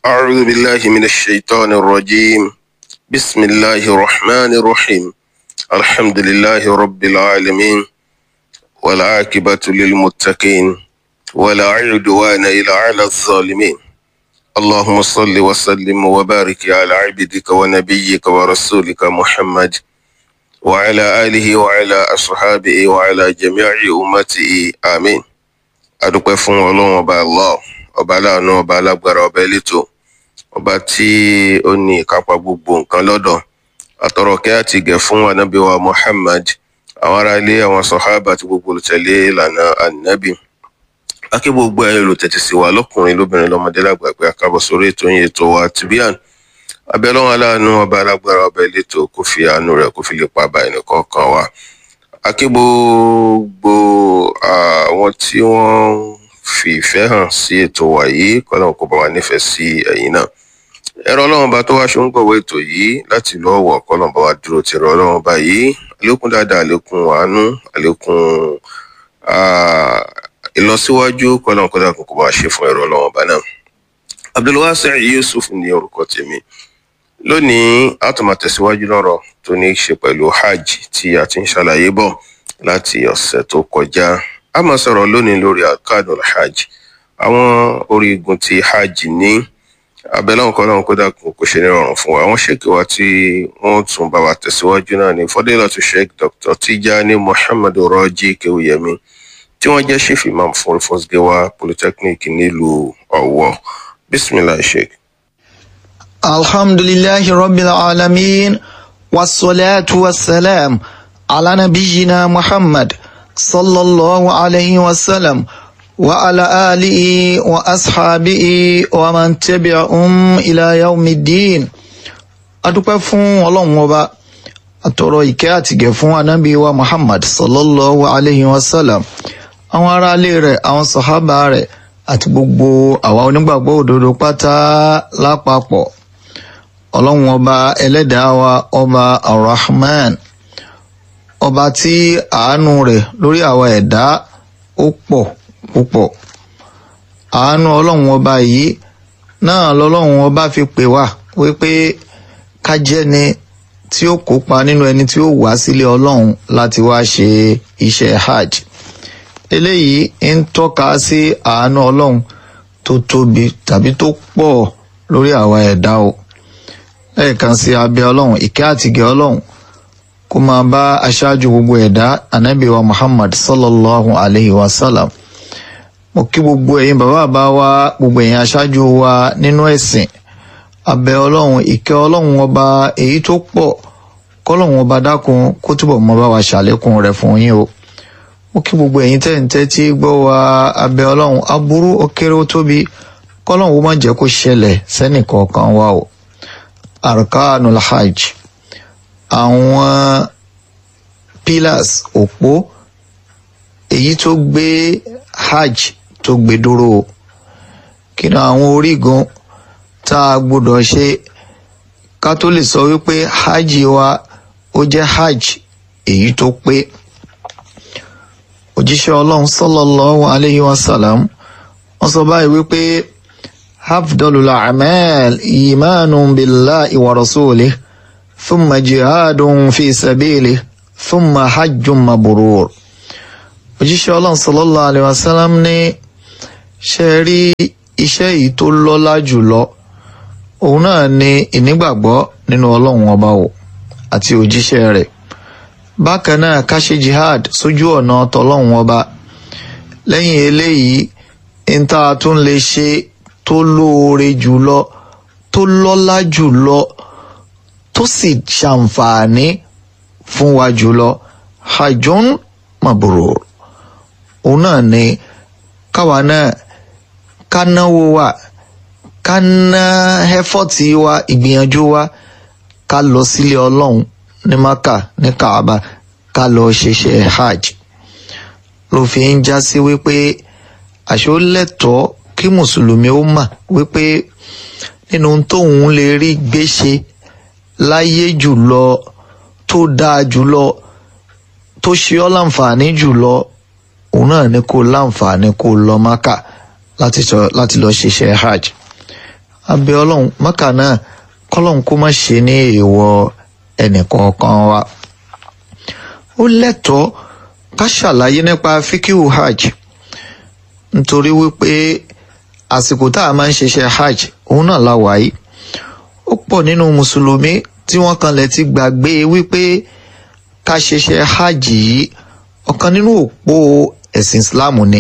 أعوذ بالله من الشيطان الرجيم بسم الله الرحمن الرحيم الحمد لله رب العالمين والعاقبة للمتقين ولا عدوان إلا على الظالمين اللهم صل وسلم وبارك على عبدك ونبيك ورسولك محمد وعلى آله وعلى أصحابه وعلى جميع أمته آمين adúpẹ́ fún ọlọ́run ọba allah ọba aláàánú ọba alágbára ọba elétò ọba tí ó ní ìkápá gbogbo nǹkan lọ́dọ̀ àtọ̀rọ̀kẹ́ àti ìgẹ̀ fún anábíwa muhammad àwọn ará ilé àwọn sọ̀hábà àti gbogbo olùtẹ̀lé ìlànà ànábì akí gbogbo ẹ̀ olùtẹ̀tẹ̀ sí wa lọ́kùnrin lóbìnrin lọ́mọdé lágbàgbé àkàbọ̀ sórí ètò yìí ètò wa tibian abẹ́lọ́run aláàánú ọba alágbára ọba elétò kò fi àánú rẹ̀ kò fi lè pa bá ẹnìkọ̀ọ̀kan wa akí gbogbo àwọn tí wọ́n fi ìfẹ́ hàn sí ètò wa yìí kọ́nà kó bá wa nífẹ̀ẹ́ sí ẹ̀yin náà ẹ̀rọ ọlọ́run bá tó wá ṣe ń gbọ̀wọ́ ètò yìí láti ìlú ọ̀wọ̀ kọ́nà bá wa dúró ti ẹ̀rọ ọlọ́run bá yìí àlékún dáadáa àlékún àánú àlékún ìlọsíwájú kọ́nà kọ́nà kó bá wa ṣe fún ẹ̀rọ ọlọ́run bá náà abdulwasi yusuf ní orúkọ tèmi lónìí a tún máa tẹ̀síwájú lọ́rọ̀ tó ní í ṣe pẹ̀lú hajj tí a ti ń ṣàlàyé bọ̀ láti ọ̀sẹ̀ tó kọjá a máa sọ̀rọ̀ lónìí lórí arkadul hajj àwọn orígun tí hajj ní abẹ́lẹ́ ọ̀kan náà kó dàkún kó ṣe nírọ̀rùn fún wa àwọn ṣèkì wa tí wọ́n tún bá wa tẹ̀síwájú náà ní fọdélọ́tù sheikh dr tijani muhammadu rọ́jí kéwúyẹmí tí wọ́n jẹ́ chief imam fún fosgewa polytechnic nílùú ọ̀wọ́ bismillah sheikh. الحمد لله رب العالمين والصلاة والسلام على نبينا محمد صلى الله عليه وسلم وعلى آله وأصحابه ومن تبعهم إلى يوم الدين adúpẹ́ fún ọlọ́run ọba àtọ̀rọ̀ ìkẹ́ àtìgẹ̀ fún anábì wa muhammad sallallahu alayhi wa sallam àwọn aráalé rẹ̀ àwọn sàhábà rẹ̀ àti gbogbo àwa onígbàgbọ́ òdodo pátá lápapọ̀ ọlọ́run ọba ẹlẹ́dàá wa ọba arrahman ọba tí àánú rẹ̀ lórí àwa ẹ̀dá ó pọ̀ púpọ̀ àánú ọlọ́run ọba yìí náà lọ́lọ́run ọba fi pè wá wípé ká jẹ́ni tí ó kópa nínú ẹni tí ó wá sílé ọlọ́run láti wá ṣe iṣẹ́ hajj eléyìí ń tọ́ka sí àánú ọlọ́run tó tóbi tàbí tó pọ̀ lórí àwa ẹ̀dá o lẹ́ẹ̀kan sí abẹ́ ọlọ́run ìkẹ́ àtìgẹ́ ọlọ́run kó máa bá aṣáájú gbogbo ẹ̀dá ànábì wa muhammad sallallahu alayhi wa sallam mo kí gbogbo ẹ̀yin bàbá bá wa gbogbo ẹ̀yin aṣáájú wa nínú ẹ̀sìn abẹ́ ọlọ́run ìkẹ́ ọlọ́run ọba èyí tó pọ̀ kọ́lọ́run ọba dákun kó túbọ̀ mọ́ bá wa ṣàlékún rẹ̀ fún yín o mo kí gbogbo ẹ̀yin tẹ́ǹtẹ́ tí gbọ́ wa abẹ́ ọlọ́run aburú ó kéré ó tóbi kọ́lọ́run ó má jẹ́ kó ṣẹlẹ̀ sẹ́nìkọ̀ọ̀kan wa o arkanul hajj àwọn pillars òpó èyí tó gbé hajj tó gbé dúró kí ni àwọn orígun tá a gbọ́dọ̀ ṣe ká tó lè sọ wípé hajj wa ó jẹ́ hajj èyí tó pé òjíṣẹ́ ọlọ́run sallallahu alayhi wa sallam wọ́n sọ báyìí wípé afdalul a'mal imanun billahi wa rasulih thumma jihadun fi sabilih thumma hajjun mabrur òjíṣẹ́ ọlọ́run sallallahu alayhi wa sallam ní ṣe rí iṣẹ́ yìí tó lọ́lá jùlọ òun náà ni ìnígbàgbọ́ nínú ọlọ́run ọba o àti òjíṣẹ́ rẹ̀ bákan náà ká ṣe jihad sójú ọ̀nà tọlọ́run ọba lẹ́yìn eléyìí ń tá a tún lè ṣe tó lóore jùlọ tó lọ́lá jùlọ tó sì ṣàǹfààní fún wa jùlọ hajjun mabrur òun náà ni káwa náà ká náwó wa ká ná ẹfọ́tì wa ìgbìyànjú wa ká lọ sílé ọlọ́run ní maka ní kaaba ká lọ ṣeṣẹ́ hajj ló fi ń já sí wípé àṣọ lẹ́tọ̀ọ́ kí mùsùlùmí ó mà wípé nínú tóun lè rí gbéṣe láyé jùlọ tó dáa jùlọ tó ṣe ọ́ láǹfààní jùlọ òun náà ni kó láǹfààní kó lọ maka láti lọ ṣiṣẹ́ hajj abẹ́ ọlọ́run mọ́kà náà kọ́lọ́run kó má ṣe ní èèwọ̀ ẹnìkọ̀ọ̀kan wa ó lẹ́tọ̀ọ́ ká ṣàlàyé nípa fíkíhù hajj nítorí wípé àsìkò tá a máa ń ṣiṣẹ́ hajj òun náà la wà yìí ó pọ̀ nínú mùsùlùmí tí wọ́n kanlẹ̀ ti gbàgbé wípé ká ṣiṣẹ́ hajj yìí ọ̀kan nínú òpó ẹ̀sìn islam ni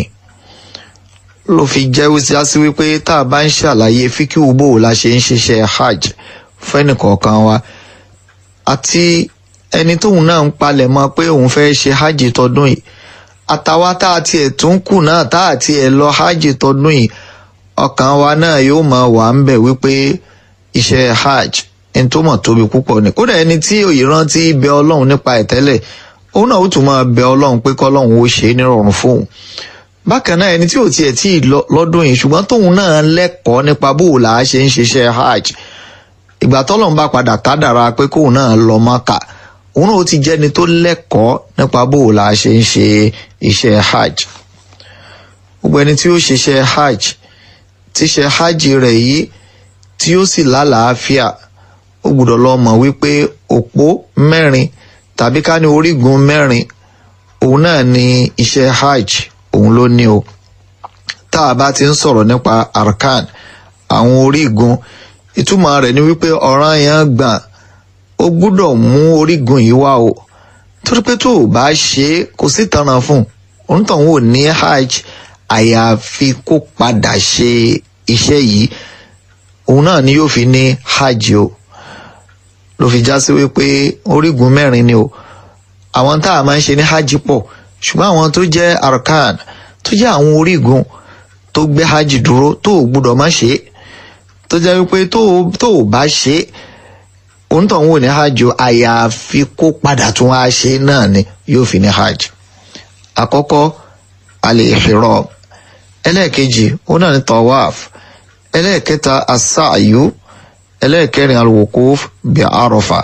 ló fi jẹ́ wíṣíásí wípé tá a bá ń ṣàlàyé fíkíhù bò la ṣe ń ṣiṣẹ́ hajj fẹ́nìkọ̀ọ̀kan wa àti ẹni tóun náà ń palẹ̀ mọ́ pé òun fẹ́ ṣe hajj tọdún yìí àtàwa tá a tiẹ̀ tún kù náà tá a tiẹ̀ lọ hajj tọdún yìí ọkàn wa náà yóò máa wà ń bẹ̀ wípé iṣẹ́ hajj ẹni tó mọ̀ tóbi púpọ̀ ni kódà ẹni tí òye rántí bẹ ọlọ́run nípa ẹ̀ tẹ́lẹ̀ òun náà ó tún máa bẹ ọlọ́run pé kọ́lọ́run ó ṣe é nírọ̀rùn fóun bákan náà ẹni tí ò tiẹ̀ tí ì lọ́dún yìí ṣùgbọ́n tóun náà lẹ́kọ̀ọ́ nípa bó là á ṣe ń ṣiṣẹ́ hajj ìgbà tọ́lọ́run bá padà kádàrá pé kóun náà lọ Mákà òun náà ó ti jẹ́ni tó lẹ́kọ̀ọ́ nípa bó là á ṣe ń ṣe iṣẹ́ hajj gbogbo ẹni tí ó ṣiṣẹ́ hajj tíṣẹ́ hajj rẹ̀ yìí tí ó sì lálàáfíà ó gbọ́dọ̀ lọ mọ̀ wípé òpó mẹ́rin tàbí ká ní orígun mẹ́rin òun náà ni iṣẹ́ hajj òun ló ní o tá a bá ti ń sọ̀rọ̀ nípa arkan àwọn orígun ìtumọ̀ rẹ̀ ni wípé ọ̀ràn yẹn gbà ó gbọ́dọ̀ mú orígun yìí wá o torí pé tó o bá ṣe é kò sí tanràn fún un òǹtọ̀hún ò ní hajj àyàfi kó padà ṣe iṣẹ́ yìí òun náà ni yóò fi ní hajj o ló fi já sí wípé orígun mẹ́rin ni o àwọn tá a máa ń ṣe ní hajj pọ̀ ṣùgbọ́n àwọn tó jẹ́ arkan tó jẹ́ àwọn orígun tó gbé hajj dúró tó o gbúdọ̀ má ṣe é tó jẹ́ wípé tó o bá ṣe é òǹtọ̀hún ò ní hajj o àyàfi kó padà tún wá ṣe náà ni yóò fi ní hajj àkọ́kọ́ al-ihram ẹlẹ́ẹ̀kejì òun náà ní tawaf ẹlẹ́ẹ̀kẹta as-sa'yu ẹlẹ́ẹ̀kẹrin al-wuquf bí Arafa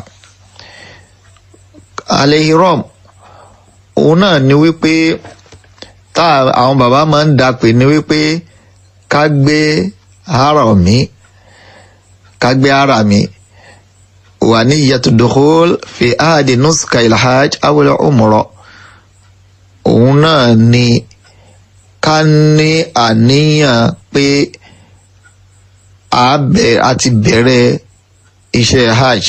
al-ihram òun náà ni wípé tá àwọn bàbá máa ń dapè ní wípé ká gbé harami ká gbé harami wà ní yàtúndòkòl fi ahadi nuska ilhaj awele umrọ òun náà ni ká ní àníyàn pé a ti bẹ̀rẹ̀ iṣẹ́ hajj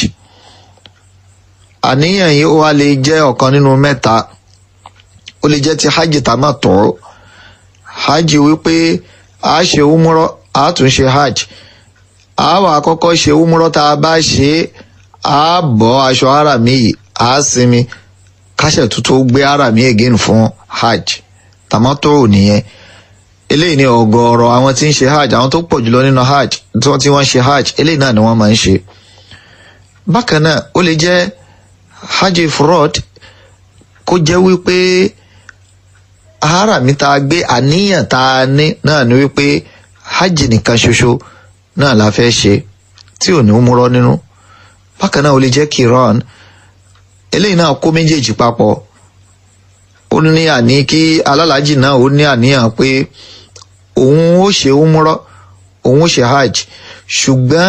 àníyàn yìí ó wá lè jẹ́ ọ̀kan nínú mẹ́ta ó lè jẹ́ ti hajj tamattu hajj wípé a ṣe umrọ a tún ṣe hajj a wà kọ́kọ́ ṣe umrọ tá a bá ṣe a bọ́ aṣọ ara mi yìí a sinmi káṣẹ̀ tuntun gbé ara mi again fún hajj tamattu nìyẹn eléyìí ni ọ̀gọ̀ọ̀rọ̀ àwọn tí ń ṣe hajj àwọn tó pọ̀ jùlọ nínú hajj tí wọ́n ṣe hajj eléyìí náà ni wọ́n máa ń ṣe bákan náà ó lè jẹ́ hajj fraud kó jẹ́ wípé ara mi tá a gbé àníyàn tá a ní náà ni wípé hajj nìkan ṣoṣo náà la fẹ́ ṣe tí ò ní múrọ́ nínú bákan náà ó lè jẹ́ kiran eléyìí náà kó méjèèjì papọ̀ ó ní àní kí alálàájì náà ó ní àníyàn pé òun ó ṣe umrọ òun ó ṣe hajj ṣùgbọ́n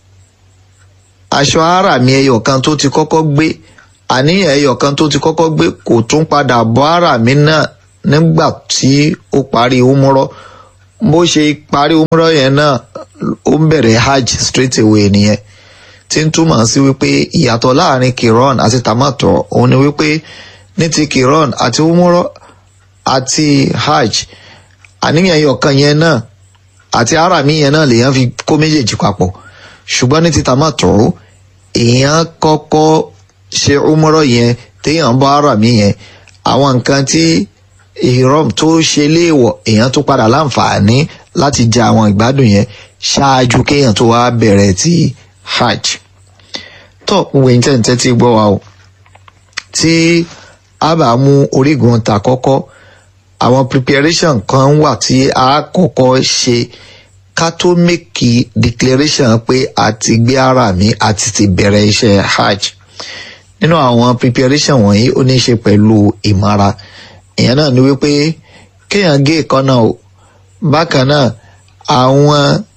aṣọ ara mi ẹyọ kan tó ti kọ́kọ́ gbé àníyàn ẹyọ kan tó ti kọ́kọ́ gbé kò tún padà bọ́ ara mi náà nígbà tí ó parí umrọ bó ṣe parí umrọ yẹn náà ó ń bẹ̀rẹ̀ hajj straight away nìyẹn tí ń túmọ̀ sí wípé ìyàtọ̀ láàrin kiran àti tamatọ̀ òun ni wípé ní ti kiran àti umrọ àti hajj àníyàn ẹyọkan yẹn náà àti arami yẹn náà lèèyàn fi kó méjèèjì papọ̀ ṣùgbọ́n ní ti tamatọ̀ èèyàn kọ́kọ́ ṣe umrọ yẹn téèyàn bá arami yẹn àwọn nǹkan tí ìrọm tó ṣe léèwọ̀ èèyàn tó padà láǹfààní láti jẹ àwọn ìgbádùn yẹn ṣáájú kéèyàn tó wá bẹ̀rẹ̀ ti hajj tó gbogbo ẹ̀yin tẹ́ǹtẹ́ tí gbọ́ wa o tí a bá mú orígun ta kọ́kọ́ àwọn preparation kan wà tí a kọ́kọ́ ṣe ká tó mẹ́kì declaration pé a ti gbé ara mi àti ti bẹ̀rẹ̀ iṣẹ́ hajj nínú àwọn preparation wọ̀nyí ó ní í ṣe pẹ̀lú ìmara ìyẹn náà ni wípé kéèyàn gé ìkọ́nà o bákan náà àwọn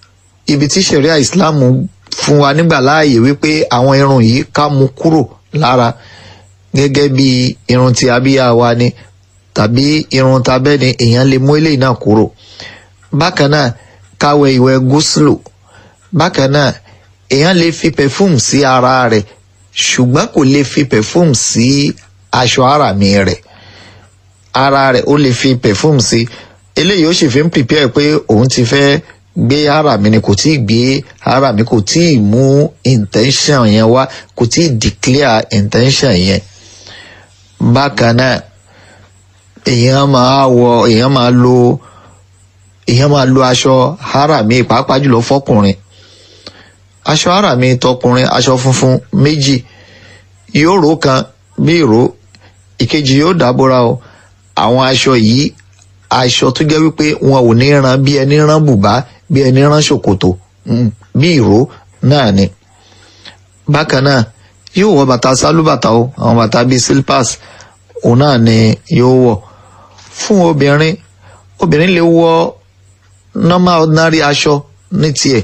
ibi tí sharia islam fún wa nígbà láàyè wípé àwọn irun yìí ká mú kúrò lára gẹ́gẹ́ bí irun tí abíyá wa ni tàbí irun tabẹ́ ni èèyàn lè mú eléyìí náà kúrò bákan náà káwẹ ìwẹ̀ gúúsùlù bákan náà èèyàn lè fi perfume sí ara rẹ̀ ṣùgbọ́n kò lè fi perfume sí aṣọ ara mi rẹ̀ ara rẹ̀ ó lè fi perfume sí eléyìí ó sì fi ń prepare pé òun ti fẹ́ gbé ara mi ni kò tí ì gbé ara mi kò tí ì mú intention yẹn wá kò tí ì declare intention yẹn bákan náà èèyàn máa wọ èèyàn máa lo èèyàn máa lo aṣọ ara mi pàápàá jùlọ fọkùnrin aṣọ ara mi tọkùnrin aṣọ funfun méjì yóò ró kan bí ìró ìkejì yóò dábòra o àwọn aṣọ yìí aṣọ tó jẹ́ wípé wọn ò ní ran bí ẹni rán bùbá bí ẹni rán ṣòkòtò bí ìró náà ni bákan náà yóò wọ bàtà sálúbàtà o àwọn bàtà bíi slippers òun náà ni yóò wọ fún obìnrin obìnrin lè wọ normal ordinary aṣọ ní tiẹ̀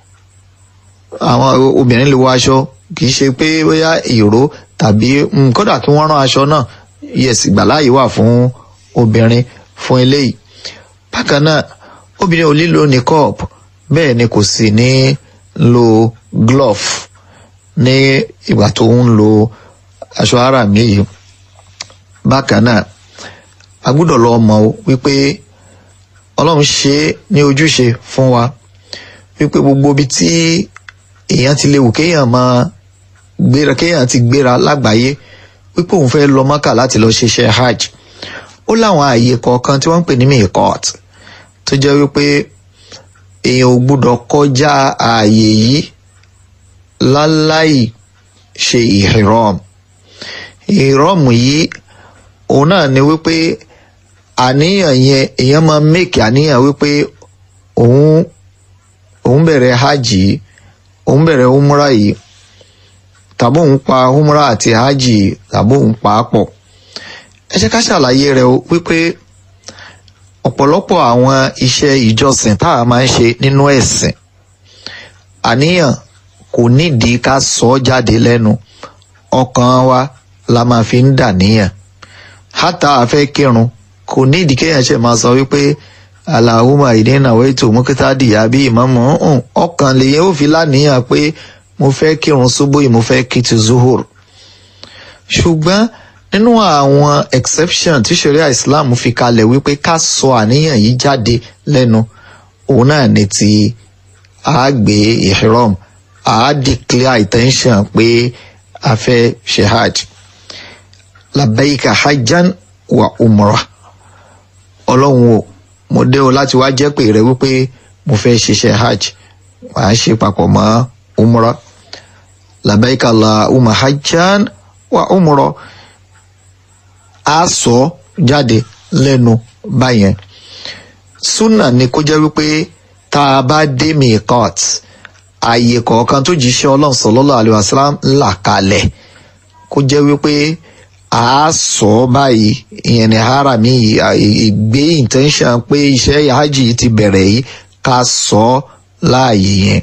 àwọn obìnrin lè wọ aṣọ kì í ṣe pé bóyá ìró tàbí kódà kí wọ́n rán aṣọ náà yes ìgbàláyè wà fún obìnrin fún eléyìí bákan náà obìnrin ò lílo niqab bẹ́ẹ̀ ni kò sì ní lo glove ní ìgbà tó ń lo aṣọ ara mi yìí bákan náà a gbọ́dọ̀ lọ mọ̀ wípé ọlọ́run ṣe é ní ojúṣe fún wa wípé gbogbo ibi tí èèyàn ti léwu kéèyàn máa gbéra kéèyàn ti gbéra lágbàáyé wípé òun fẹ́ lọ mọ́kà láti lọ ṣiṣẹ́ hajj ó láwọn ààyè kọ̀ọ̀kan tí wọ́n ń pè ní miqat tó jẹ́ wípé èèyàn ò gbúdọ̀ kọjá ààyè yìí láláì ṣe ihram ihram yìí òun náà ni wípé àníyàn yẹn èèyàn máa make àníyàn wípé òun òun bẹ̀rẹ̀ hajj yìí òun bẹ̀rẹ̀ umra yìí tàbí òun pa umra àti hajj tàbí òun pa á pọ̀ ẹ jẹ́ ká ṣàlàyé rẹ̀ wípé ọ̀pọ̀lọpọ̀ àwọn iṣẹ́ ìjọsìn tá a máa ń ṣe nínú ẹ̀sìn àníyàn kò nídìí ká sọ ọ́ jáde lẹ́nu ọkàn wa la máa fi ń dà níyàn hátà àfẹ́ kírun kò nídìí kéèyàn ṣe máa sọ wípé aláhùmá ìdínàwó ètò mọ́kítàdì àbí ìmọ̀mọ́ ọkàn lèyẹn ó fi láníyàn pé mo fẹ́ kírun ṣubú yìí mo fẹ́ kí ti zuhur ṣùgbọ́n nínú àwọn exception tí sharia islam fi kalẹ̀ wípé ká sọ àníyàn yìí jáde lẹ́nu òun náà ni ti àgbé ihram a declare intention pé a fẹ́ ṣe hajj labbaika hajjan wa umrah ọlọ́run o mo dé o láti wá jẹ́ pé rẹ wípé mo fẹ́ ṣiṣẹ́ hajj wàá ṣe papọ̀ mọ́ umrah labbaika allahumma hajjan wa umrah a sọ jáde lẹ́nu báyẹn súnà ni kó jẹ́ wípé tá a bá dé miqat ààyè kọ̀ọ̀kan tó jíṣẹ́ ọlọ́run sallallahu alaihi wasallam là kalẹ̀ kó jẹ́ wípé a sọ báyìí ìyẹn ní harami ìgbé intention pé iṣẹ́ hajj ti bẹ̀rẹ̀ yìí ká sọ láàyè yẹn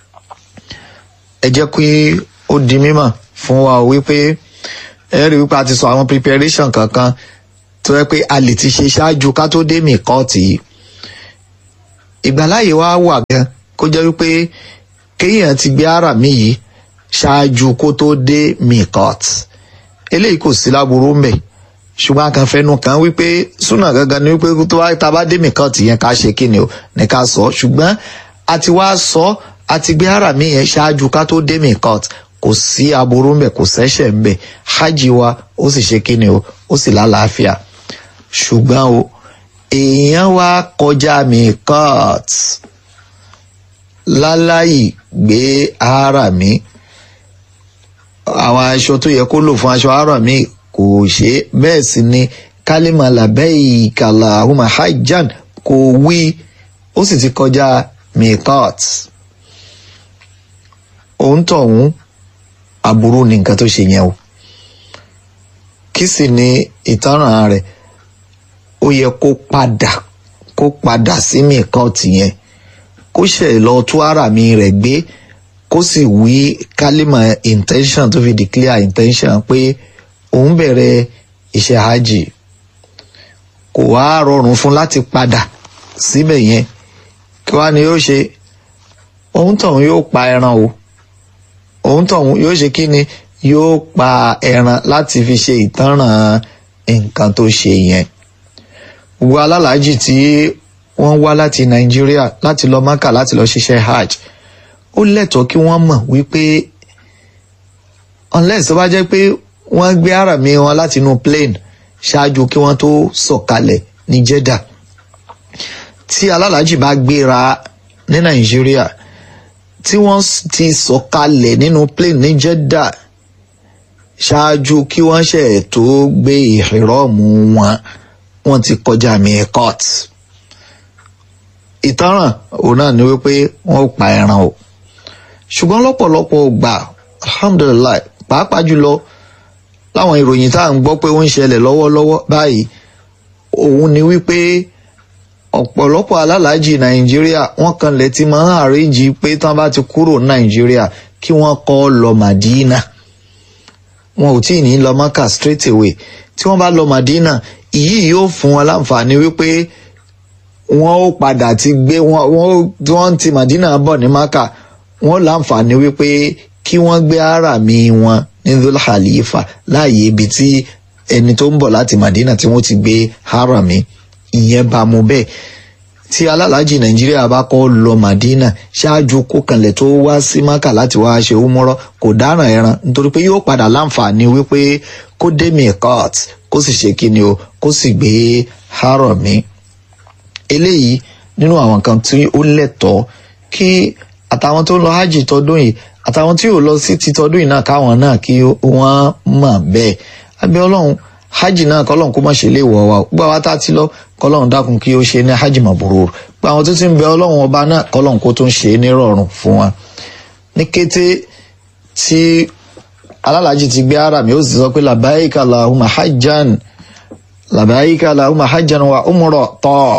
ẹ jẹ́ kí ó di mímọ̀ fún wa wípé ẹ rí wípé a ti sọ àwọn preparation kankan tó yẹ pé a lè ti ṣe ṣáájú ká tó dé mìkọ́ọ̀tì yìí ìgbàláyè wa wà gan kó jẹ́ wípé kéèyàn ti gbé ara mi yìí ṣáájú kó tó dé mìkọ́ọ̀tì eléyìí kò sí láburú mbẹ̀ ṣùgbọ́n a kàn fẹnu kàn wípé súnà gangan ni wípé tó wá tá a bá dé mìkọ́ọ̀tì yẹn ká ṣe kí ni o ní ká sọ ṣùgbọ́n a ti wá sọ a ti gbé ara mi yẹn ṣáájú ká tó dé mìkọ́ọ̀tì kò sí aburú ńbẹ kò sẹ́ṣẹ̀ ńbẹ hajj wa ó sì ṣe kíni o ó sì lálàáfíà ṣùgbọ́n o èèyàn wá kọjá miqat láláì gbé ara mi àwọn aṣọ tó yẹ kó lò fún aṣọ ara mi kò ṣe bẹ́ẹ̀ sì ni kálímà labbaika Allahumma hajjan kò wí ó sì ti kọjá miqat òun tọ̀hún aburú ni nǹkan tó ṣe yẹn o kí sì ni ìtanràn rẹ̀ ó yẹ kó padà kó padà sí mìkọ́ọ̀tì yẹn kó ṣe lọ tú ara mi rẹ̀ gbé kó sì wí kálímà intention tó fi declare intention pé òun bẹ̀rẹ̀ iṣẹ́ hajj kò wá rọrùn fún láti padà síbẹ̀ yẹn kí wá ni yóò ṣe òun tọ̀hún yóò pa ẹran o òun tọ̀hún yóò ṣe kí ni yóò pa ẹran láti fi ṣe ìtanràn nǹkan tó ṣe yẹn gbogbo alálàájì tí wọ́n wá láti nàìjíríà láti lọ mọ́kà láti lọ ṣiṣẹ́ hajj ó lẹ́tọ̀ọ́ kí wọ́n mọ̀ wípé unless tó bá jẹ́ pé wọ́n gbé àràmì wọn láti inú plane ṣáájú kí wọ́n tó sọ̀kalẹ̀ ní Jeddah tí alálàájì bá gbéra ní nàìjíríà tí wọ́n ti sọ̀kalẹ̀ nínú plane ní Jeddah ṣáájú kí wọ́n ṣe tó gbé ìhìrọ́ọ̀mù wọn wọ́n ti kọjá miqat ìtanràn òun náà ni wípé wọ́n ó pa ẹran o ṣùgbọ́n lọ́pọ̀lọpọ̀ gbà alhamdulilayi pàápàá jùlọ láwọn ìròyìn tá à ń gbọ́ pé ó ń ṣẹlẹ̀ lọ́wọ́lọ́wọ́ báyìí òun ni wípé ọ̀pọ̀lọpọ̀ alálàájì nàìjíríà wọ́n kanlẹ̀ ti máa ń àríjì pé tán bá ti kúrò nàìjíríà kí wọ́n kọ́ lọ màdínà wọn ò tí ì ní lọ mọ́kà straight away tí wọ́n bá lọ màdínà ìyí yóò fún wọn láǹfààní wípé wọ́n ó padà ti gbé wọn wọ́n ti màdínà bọ̀ ní mọ́kà wọ́n láǹfààní wípé kí wọ́n gbé àràmì wọn ní Dhul Khalifa láàyè ibi tí ẹni tó ń bọ̀ láti Madina tí wọ́n ti gbé àràmì ìyẹn bá mu bẹ́ẹ̀ tí alálàájì Nàìjíríà bá kọ́ lọ Madina ṣáájú kó kanlẹ̀ tó wá sí Maka láti wá ṣe umọ́rọ́ kò dáràn ẹran nítorí pé yóò padà láǹfààní wípé kó dé miqat kó sì ṣe kíni o kó sì gbé àràmì eléyìí nínú àwọn kan tí ó lẹ́tọ̀ọ́ kí àtàwọn tó ń lọ hajj tọdún yìí àtàwọn tí ò lọ sí ti tọdún yìí náà káwọn náà kí wọ́n mọ̀ bẹ́ẹ̀ abẹ́ ọlọ́run hajj náà kọ́lọ́run kó má ṣe lè wọ̀ wá gbọ́ wa tá a ti lọ kọ́lọ́run dákun kí ó ṣe ní hajj mabrur gbọ́ àwọn tó ti ń bẹ ọlọ́run ọba náà kọ́lọ́run kó tó ń ṣe ní rọrùn fún wa ní kété tí alálàájì ti gbé ara mi ó sì sọ pé labaika lahumma hajjan labaika lahumma hajjan wa umra tọ́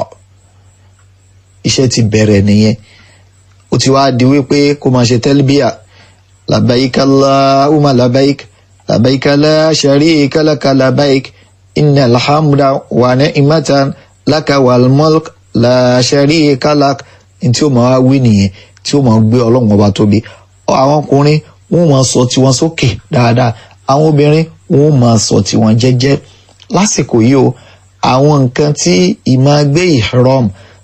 iṣẹ́ ti bẹ̀rẹ̀ nìyẹn ó ti wá di wípé kó máa ṣe tẹ́lbíà labaik allahumma labaik labaik la sharika laka labaik inna alhamda wa ni'matan laka wal mulk la sharika lak ní tí ó máa wí nìyẹn tí ó máa gbé ọlọ́run ọba tóbi àwọn ọkùnrin wọn máa sọ tiwọn sókè dáadáa àwọn obìnrin wọn máa sọ tiwọn jẹ́jẹ́ lásìkò yìí o àwọn nǹkan tí ìmáa gbé ihram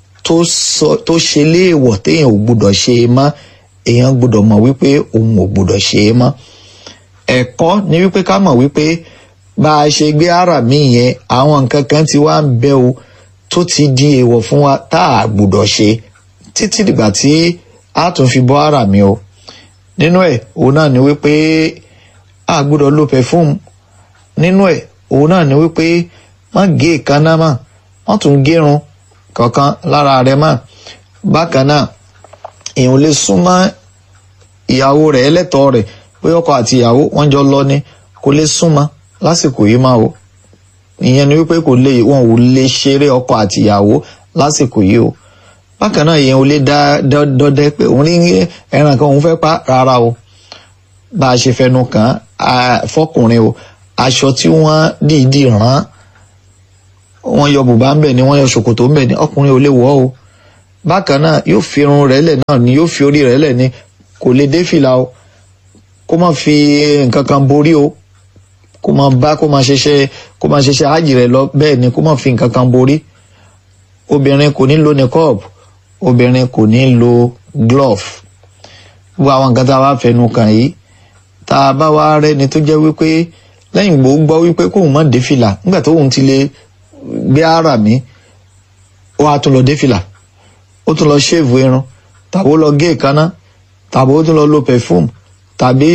tó ṣe léèwọ̀ téèyàn ò gbúdọ̀ ṣe é mọ́ èèyàn gbúdọ̀ mọ̀ wípé òun ò gbúdọ̀ ṣe é mọ́ ẹ̀kọ́ ni wípé ká mọ̀ wípé bá a ṣe gbé ara mi yẹn àwọn nǹkan kan ti wá ń bẹ o tó ti di èèwọ̀ fún wa tá a gbúdọ̀ ṣe títí dìgbà tí a tún fi bọ́ ara mi o nínú ẹ̀ òun náà ni wípé a gbúdọ̀ lo perfume nínú ẹ̀ òun náà ni wípé má gé èékánná mọ́ wọ́n tún gérun kankan lára rẹ̀ mọ́ bákan náà èèyàn lè súnmọ́ ìyàwó rẹ̀ ẹlẹ́tọ̀ọ́ rẹ̀ bóyá ọkọ àti ìyàwó wọ́n jọ lọ ni kò lè súnmọ́ lásìkò yìí máa o ìyẹn ni wípé kò lè wọn ò lè ṣeré ọkọ àti ìyàwó lásìkò yìí o bákan náà èèyàn ò lè dá dọdẹ pé òun ní ẹran kan òun fẹ́ pa rárá o bá a ṣe fẹnu kàn án fọkùnrin o aṣọ tí wọ́n dìídì rán wọ́n yọ bùbá ń bẹ̀ ni wọ́n yọ ṣòkòtò ń bẹ̀ ni ọkùnrin ò lè wọ̀ o bákan náà yóò fi irun rẹ̀ lẹ̀ náà ni yóò fi orí rẹ̀ lẹ̀ ni kò lè dé fìlà o kó má fi nǹkan kan borí o kó má bá kó má ṣeṣe kó má ṣeṣe hajj rẹ̀ lọ bẹ́ẹ̀ ni kó má fi nǹkan kan borí obìnrin kò ní lo niqab obìnrin kò ní lo glove gbogbo àwọn nǹkan tá a wá fẹnu kàn yìí tá a bá wá rẹ́ni tó jẹ́ wípé lẹ́yìn gbòó gbọ́ wípé kóun má dé fìlà nígbà tóun ti lè gbé ara mi ó wá tún lọ dé fìlà ó tún lọ ṣéèvù irun tàbí ó lọ gé ìkaná tàbí ó tún lọ lo perfume tàbí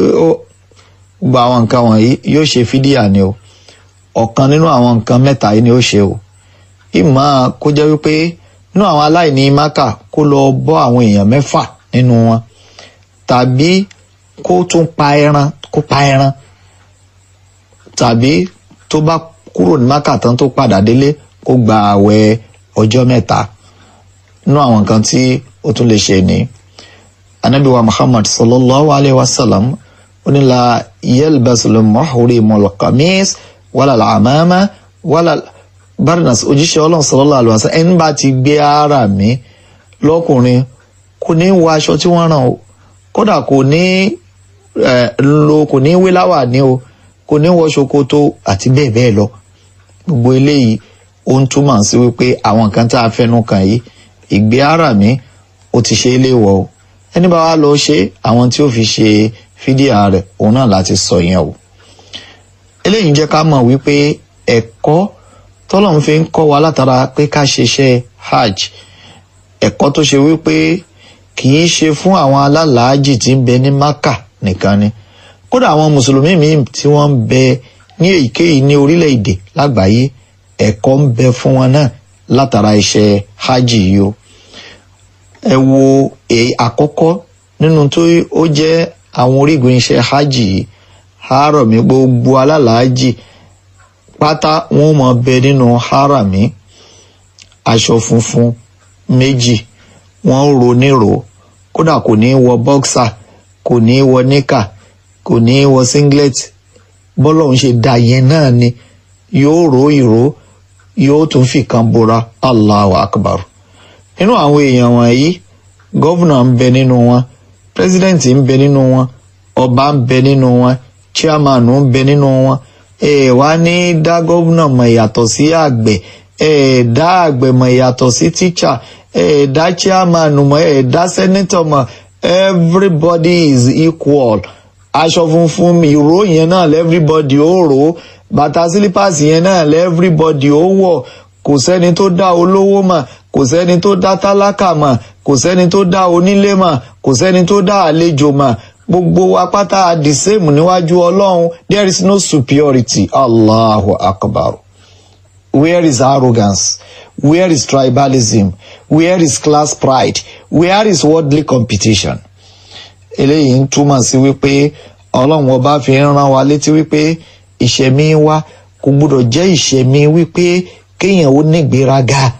gbogbo àwọn nǹkan wọ̀nyí yóò ṣe fídíà ni o ọ̀kan nínú àwọn nǹkan mẹ́ta yìí ni ó ṣe o ìmọ̀ kó jẹ́ wípé nínú àwọn aláìní maka kó lọ bọ́ àwọn èèyàn mẹ́fà nínú wọn tàbí kó tún pa ẹran kó pa ẹran tàbí tó bá kúrò ní maka tán tó padà délé kó gba àwẹ̀ ọjọ́ mẹ́ta nínú àwọn nǹkan tí ó tún lè ṣe ní anabi wa muhammad sallallahu alayhi wa sallam ó ní la yalbasul muhrimul qamis wala al-amama wala barnas òjíṣẹ́ ọlọ́run sallallahu alayhi wa sallam ẹni bá ti gbé ara mi lọ́kùnrin kò ní wọ aṣọ tí wọ́n rán o kódà kò ní lo kò ní wé láwà ní o kò ní wọ ṣòkòtò àti bẹ́ẹ̀ bẹ́ẹ̀ lọ gbogbo eléyìí ó ń túmọ̀ sí wípé àwọn nǹkan tá a fẹnu kàn yìí ìgbé ara mi ó ti ṣe é léwọ̀ o ẹni bá wá lọ ṣe àwọn tí ó fi ṣe fídíà rẹ̀ òun náà láti sọ yẹn o eléyìí ń jẹ́ ká mọ̀ wípé ẹ̀kọ́ tọ́lọ́run fi ń kọ́ wa látara pé ká ṣiṣẹ́ hajj ẹ̀kọ́ tó ṣe wípé kì í ṣe fún àwọn alálàájì tí ń bẹ ní maka nìkan ni kódà àwọn mùsùlùmí míì tí wọ́n ń bẹ ní èyíkéyìí ní orílẹ̀-èdè lágbàáyé ẹ̀kọ́ ń bẹ fún wọn náà látara iṣẹ́ hajj yìí o ẹ wo èyí àkọ́kọ́ nínú tó ó jẹ́ àwọn orígun iṣẹ́ hajj yìí harami gbogbo alálàájì pátá wọn mọ bẹ nínú harami aṣọ funfun méjì wọn ro níro kódà kò ní wọ bọ́ksà kò ní wọ níkà kò ní wọ singlet bọ́lọ̀ ń ṣe dà yẹn náà ni yóò ro ìró yóò tún fi kan bora allahu akbar nínú àwọn èèyàn wọ̀nyí gọ́vùnà ń bẹ nínú wọn pírẹsidẹ́ǹtì ń bẹ nínú wọn ọba ń bẹ nínú wọn chairman ń bẹ nínú wọn ẹ wá ní dá gọ́vùnà mọ̀ ìyàtọ̀ sí àgbẹ̀ ẹ dá àgbẹ̀ mọ̀ ìyàtọ̀ sí tíṣà ẹ dá chairman mọ̀ ẹ dá senator mọ̀ everybody is equal aṣọ funfun ìró yẹn náà lẹ́everybody ó rò ó bàtà sílípàsì yẹn náà lẹ́everybody ó wọ̀ kò sẹ́ni tó dá olówó mà kò sẹ́ni tó dá tálákà mà kò sẹ́ni tó dá onílé mà kò sẹ́ni tó dá àlejò mà gbogbo wa pátá the same níwájú ọlọ́run there is no superiority allahu akbar where is arrogance where is tribalism where is class pride where is worldly competition eléyìí ń túmọ̀ sí wípé ọlọ́run ọba fi ń rán wa létí wípé ìṣẹ̀mí wa kò gbúdọ̀ jẹ́ ìṣẹ̀mí wípé kéèyàn ó nígbéraga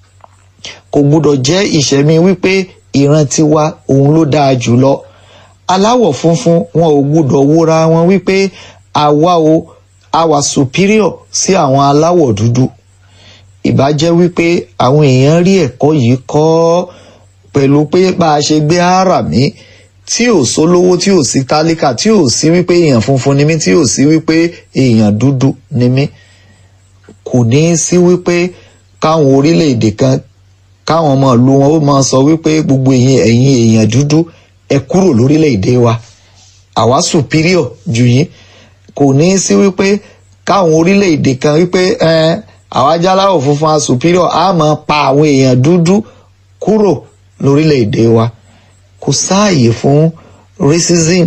kò gbúdọ̀ jẹ́ ìṣẹ̀mí wípé ìran tiwa òun ló dáa jùlọ aláwọ̀ funfun wọn ò gbúdọ̀ wúra wọn wípé àwa o àwa superior sí àwọn aláwọ̀ dúdú ìbá jẹ́ wípé àwọn èèyàn rí ẹ̀kọ́ yìí kọ́ pẹ̀lú pé bá a ṣe gbé ara mi tí ò sólówó tí ò sí tálíkà tí ò sí wípé èèyàn funfun ni mí tí ò sí wípé èèyàn dúdú ni mí kò ní í sí wípé káwọn orílẹ̀-èdè kan káwọn ọmọ ìlú wọn ó máa sọ wípé gbogbo ẹ̀yin ẹ̀yin èèyàn dúdú ẹ kúrò lórílẹ̀-èdè wa àwa superior jù yín kò ní í sí wípé káwọn orílẹ̀-èdè kan wípé àwa jáláwọ̀ funfun a superior á máa pa àwọn èèyàn dúdú kúrò lórílẹ̀-èdè wa kò sáàyè fún racism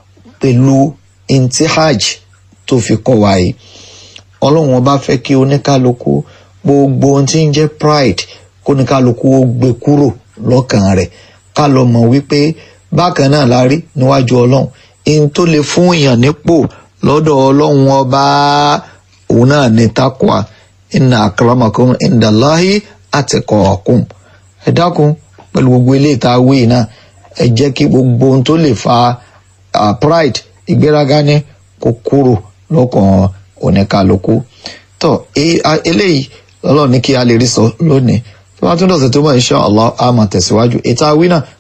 pẹ̀lú intihaj tó fi kọ́ wa yìí ọlọ́run ọba fẹ́ kí oníkálukú gbogbo ohun tí ń jẹ́ pride kóníkálukú ó gbé kúrò lọ́kàn rẹ̀ ká lọ mọ̀ wípé bákan náà la rí níwájú ọlọ́run ihun tó lè fún èèyàn nípò lọ́dọ̀ ọlọ́run ọba òun náà ní takwa inna akramakum indallahi atqakum ẹ dákun pẹ̀lú gbogbo ilé ìta wíì náà ẹ jẹ́ kí gbogbo ohun tó lè fa pride ìgbéraga ní kó kúrò lọ́kàn oníkálukú tó eléyìí lọ́lọ́ ní kí a lè rí sọ lónìí tó bá tún dọ̀sẹ̀ tó mọ̀ insha Allah a máa tẹ̀síwájú ètò àwí náà